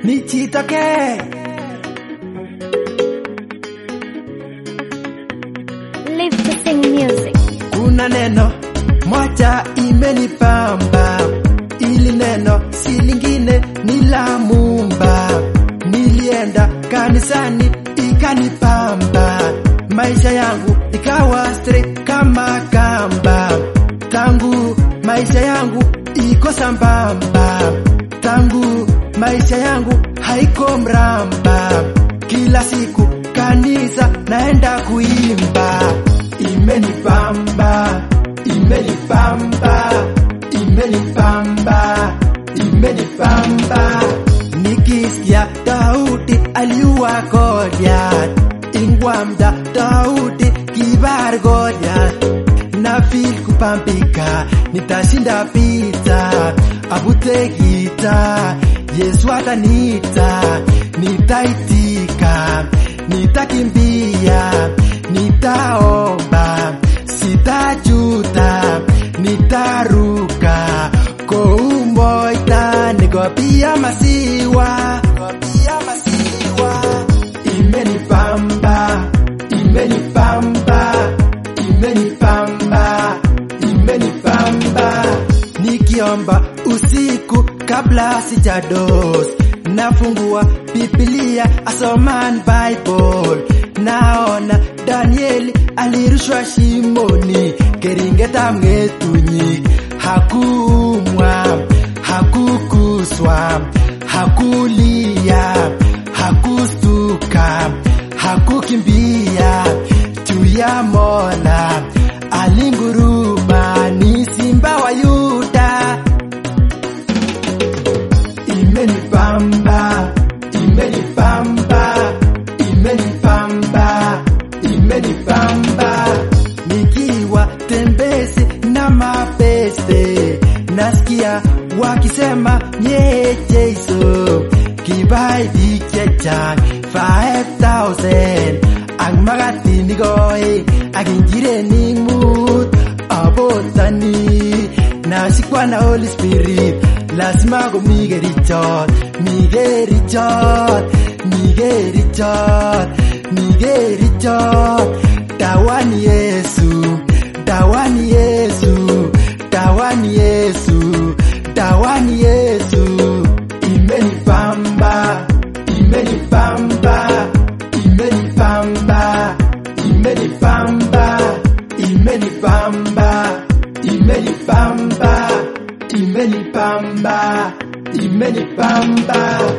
nijitokee Live to sing music. kuna neno moja imenipamba, ili neno si lingine ni la Muumba. Nilienda kanisani ikanipamba, maisha yangu ikawa straight kama kamba. Tangu maisha yangu iko sambamba, tangu maisha yangu haiko mramba. Kila siku kanisa naenda kuimba, imenipamba, imenipamba, imenipamba, imenipamba. Nikisikia Daudi aliua Goliath, ingwamda Daudi kibar Goliath na feel kupambika, nitashinda vita, avute gita, Yesu ataniita, nitaitika, nitakimbia, nitaomba, sitajuta, nitaruka, koumboita, nikopia masiwa, nikopia masiwa, imenipamba, imenipamba, imenipamba, imenipamba. Nikiomba usiku kabla sijados, nafungua Biblia asoman Bible, naona Danieli alirushwa shimoni, keringetab ng'etunyik, hakuumwa, hakukuswa, hakulia, hakustuka, hakukimbia juu ya Mola, alinguruma, ni simba wa Yuda. Imenipamba, imenipamba, imenipamba, imenipamba. Nikiwa tembezi na mapeste, nasikia wakisema nye Jesu, kibaidi chechang 5000 ang makatini koi ak injirenik mut abotani nashikwa na Holy Spirit lazima komi kerichot mi kerichot mi kerichot mi kerichot dawani Yesu dawani Yesu dawani Yesu dawani Yesu imenipamba imenipamba imenipamba imenipamba imenipamba imenipamba imenipamba imenipamba